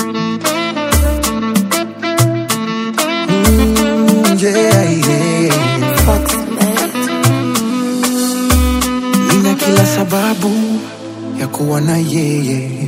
Mm, yeah, yeah. Fox Mate. Nina kila sababu ya kuwa na yeye,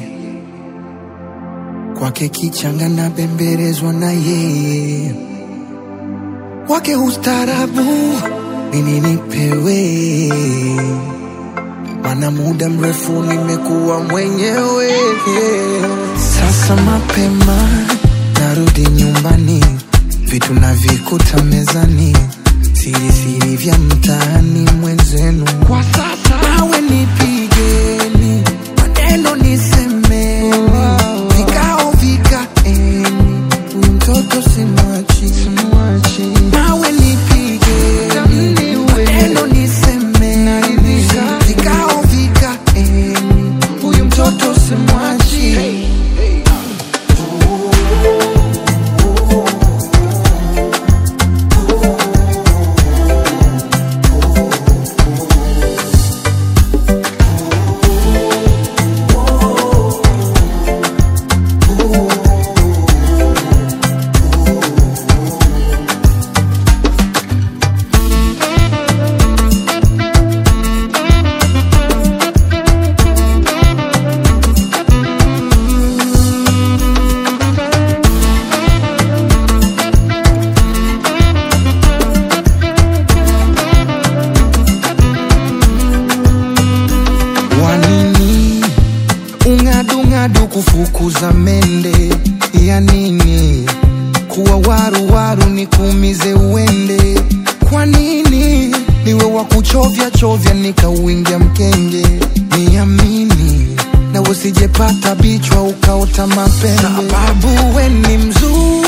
kwake kichanga na bembelezwa na yeye, wake ustarabu nini nipewe, mana muda mrefu nimekuwa mwenyewe. Sasa mapema narudi nyumbani, vitu navikuta mezani, siri siri vya mtaani mwenzenu. Kwa sasa nawe nipigeni, maneno nisemeni, vikao vikaeni, huyu mtoto simwachi, simwachi. Nawe nipigeni, maneno nisemeni, vikao vikaeni, huyu mtoto simwachi. Wanini ung'adung'adu kufukuza mende ya nini? Kuwa waru waru nikuumize uende? Kwa nini niwe wa kuchovya chovya nikauingia mkenge? Niamini na usijepata bichwa ukaota mapembe, sababu we ni mzuri